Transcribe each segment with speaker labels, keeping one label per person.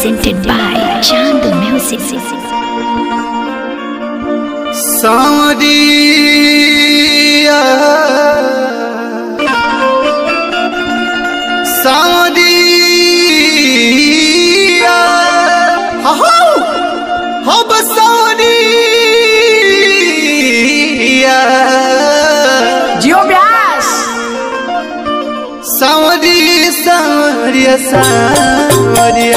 Speaker 1: presented by Chandu Music.
Speaker 2: सावरिया सावरिया हो हो बसावरिया
Speaker 3: जियो व्यास
Speaker 2: सावरी सावरिया सावरिया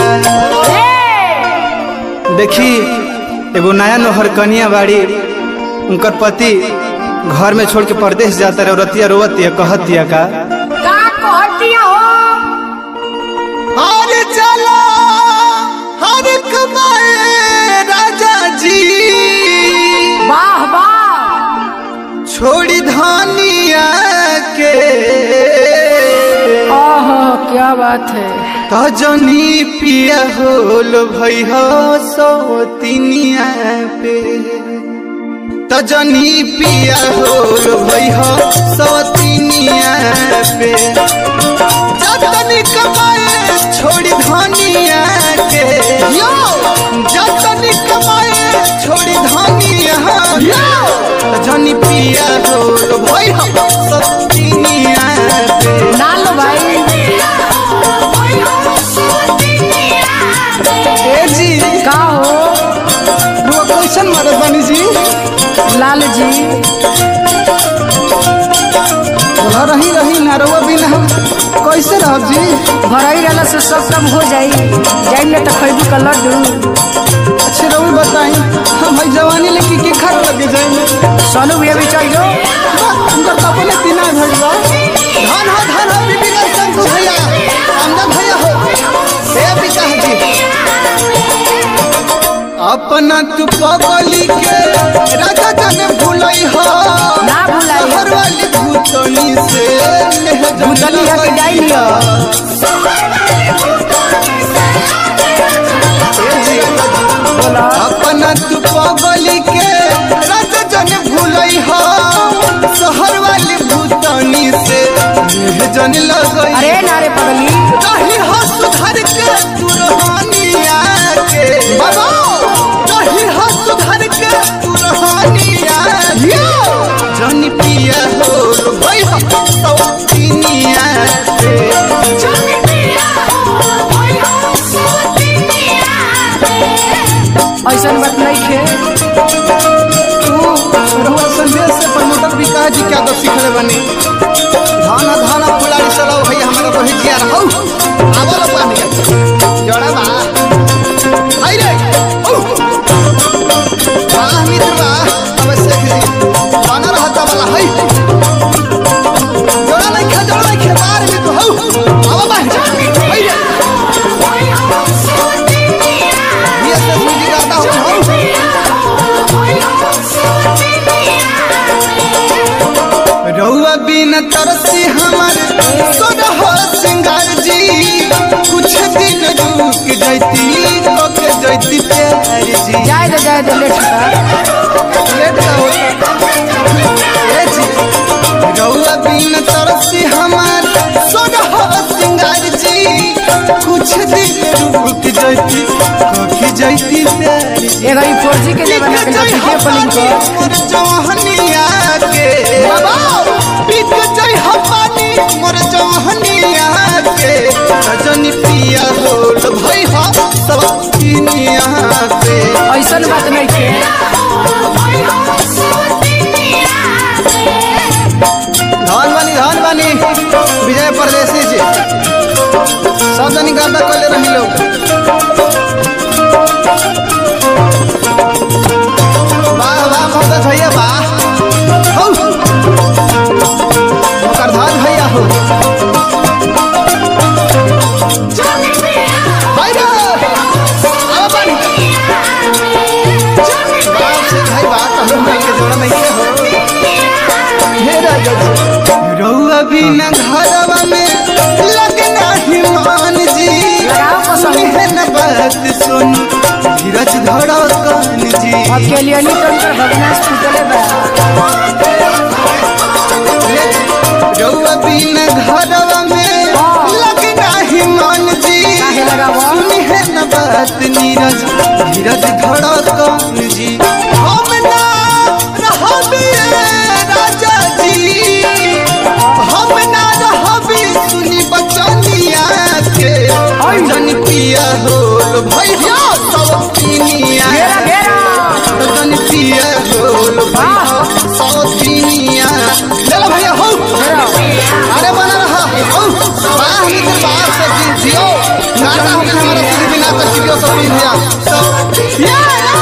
Speaker 2: देखी एगो नया नोहर कनिया बाड़ी उनकर पति घर में छोड़ के परदेश जाता रहे रतिया रोवतिया कहतिया का
Speaker 3: का कहतिया हो
Speaker 2: हर चला हर कमाए राजा जी
Speaker 3: वाह वाह
Speaker 2: छोड़ी धानिया के
Speaker 3: ओहो क्या बात है
Speaker 2: तजनी पिया होल भैया सौतिनिया पे तजनी पिया होल भैया सौतिनिया पे जतनी कमाए छोड़ी धनिया के जतनी कमाए छोड़ी धनिया के तजनी पिया होल भैया सौतिनिया पे
Speaker 3: ना लो भाई
Speaker 2: ए जी
Speaker 3: का हो
Speaker 2: रुआ कैसन मरद बनी जी
Speaker 3: लाल जी
Speaker 2: बोला रही रही ना रुआ बिना कैसे रहब जी
Speaker 3: भरई रहला से सब काम हो जाई जाई न त खैबू का लड्डू
Speaker 2: अच्छे रहुई बताई हम भाई जवानी लेके की खर लगे जाएंगे
Speaker 3: सोनू भैया भी चल जो
Speaker 2: उनकर कपले तीना भइल बा धान हो धान हो बीबी का संग भैया आमदन भैया हो ए पिता जी अपना तू पगली के राजा जन भूलई हो
Speaker 3: ना भुलाई।
Speaker 2: शहर वाली भूतनी से नेह जन
Speaker 3: भूतनी है कि जाई लियो बोला
Speaker 2: अपना तू पगली के रात जन भूलई हो शहर वाली भूतनी से नेह जन लगई
Speaker 3: अरे नारे पगली
Speaker 2: कहीं हो सुधर के तू रोहानिया के बाबा कहीं हो सुधर के तू रोहानिया के जन पिया हो भाई हो सौतिनिया के
Speaker 3: ऐसन बात नहीं खे
Speaker 2: रुआ संदेश से प्रमोटर विकास जी क्या तो सीखले बनी धाना धाना फुलारी चलाओ भैया हमारा रोहि जिया रहौ आवल पानी जड़ा बा आई रे औ आ मित्र बा अवश्य जी बना रहता वाला है जड़ा नहीं खा जड़ा नहीं खे बार में तो हौ आवा बा आई रे ये से मुझे गाता हो हौ रउआ बिन तरसी हमर सोरह सिंगार जी कुछ दिन रुक जैती के जैती प्यार जी
Speaker 3: जाए दे जाए दे लेट का
Speaker 2: लेट का होता ए जी रउआ बिन तरसी हमर सोरह सिंगार जी कुछ दिन रुक जैती के जैती प्यार जी
Speaker 3: एगो ई 4G के जमाना के लड़की के पलिंग को
Speaker 2: मोर जवाहनिया के पीक जय हपानी मोर जवाहनिया के रजनी पिया होल भई हा सब किनिया के
Speaker 3: ऐसन बात नहीं खे
Speaker 2: धन बानी धन बानी विजय परदेसी जी सब जनी गाता कले रही लोग वाह वाह मोहम्मद भैया वाह हौ ओकर धन भैया हो भाई रे आवा बानी बाप से भाई बात हम भाई के जोड़ा नहीं के हो हे राजा जी रउआ बिना घरवा में लगना ही मान जी
Speaker 3: लगाओ पसंद।
Speaker 2: है न बात सुन धीरज धड़कन जी
Speaker 3: अकेले नहीं तो उनकर भगनास टूटले बा
Speaker 2: रउआ बिना घरवा में लगना ही मान जी
Speaker 3: काहे लगावा?
Speaker 2: सुन है न बात बात नीरज धीरज धड़कन जी हम ना रहबी राजा जी हम ना रहबी सुनी बचनिया के जन पिया होल भैया सब पिनिया
Speaker 3: घेरा घेरा
Speaker 2: जन पिया होल भैया सब पिनिया ले लो भैया हो अरे बना रहा हो वाह निकल बाहर से जियो गाता हमें हमारा कुछ भी ना कर चिड़ियों सब भैया सब